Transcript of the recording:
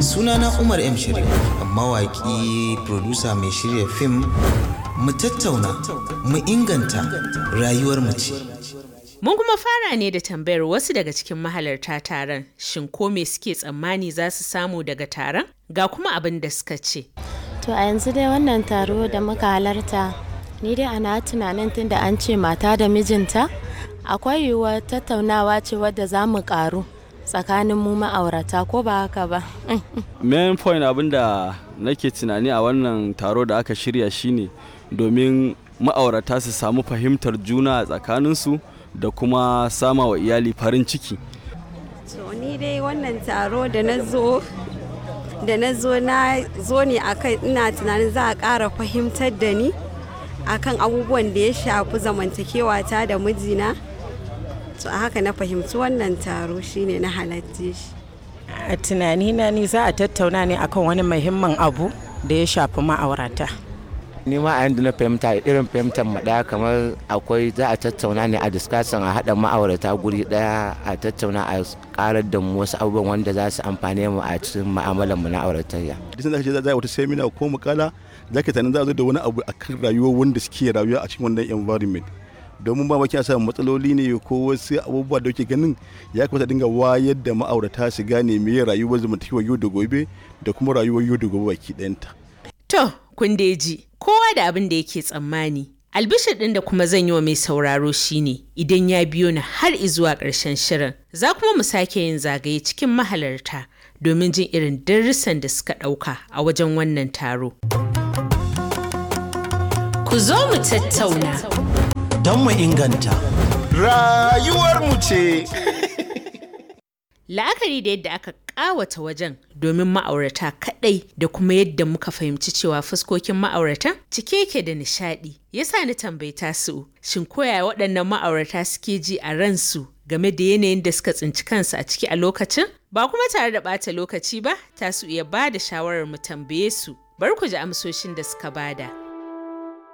Sunana Umar M. Sharif, mawaƙi, producer mai shirya fim, mu tattauna, mu inganta rayuwar mu ce. Mun kuma fara ne da tambayar wasu daga cikin mahalarta taron, shin ko me suke tsammani za su samu daga taron? Ga kuma abin da suka ce. To a yanzu dai wannan taro da muka halarta, ni dai ana tunanin tunda an ce mata da mijinta, akwai yiwuwar tattaunawa ce wadda za mu karu tsakanin mu ma'aurata ko ba haka ba. main point abin da nake tunani a wannan taro da aka shirya shine domin ma'aurata su samu fahimtar juna a tsakaninsu da kuma sama wa iyali farin ciki To ni dai wannan taro da na zo da na zo na zo ne akan ina tunanin za a ƙara fahimtar da ni akan abubuwan da ya shafi zamantakewa ta da mijina. To a haka na fahimci wannan taro shine na halarce shi. a tunanina ni za a tattauna ne akan wani muhimmin abu da ya shafi ma'aurata ni ma a yanda na fahimta irin fahimtar mu daya kamar akwai za a tattauna ne a discussion a haɗa ma'aurata guri daya a tattauna a karar da mu wasu abubuwan wanda za su amfane mu a cikin mu'amalar mu na auratayya duk sanda kace za a yi wata seminar ko mukala za ka tunanin za a zo da wani abu akan rayuwar wanda suke rayuwa a cikin wannan environment domin ba maki samun matsaloli ne ko wasu abubuwa da ke ganin ya kamata dinga wayar da ma'aurata su gane me rayuwar zamantakewa yau da gobe da kuma rayuwar yau da gobe baki ɗayanta. To, kun dai ji, kowa da abin da yake tsammani. Albishir ɗin da kuma zan yi wa mai sauraro shine idan ya biyo ni har izuwa ƙarshen shirin, za kuma mu sake yin zagaye cikin mahalarta domin jin irin darussan da suka ɗauka a wajen wannan taro. Ku zo mu tattauna. Don mu inganta. Rayuwar mu ce. La'akari da yadda aka ƙawata wajen domin ma'aurata kaɗai da kuma yadda muka fahimci cewa fuskokin ma'auratan cike yake da nishaɗi. Yasa ni tambayi tasu shin koya waɗannan ma'aurata suke ji a ransu game da yanayin da suka tsinci kansu a ciki a lokacin? Ba kuma tare da ɓata lokaci ba, tasu iya ba da shawarar mu tambaye su. Bar ku ji amsoshin da suka bada.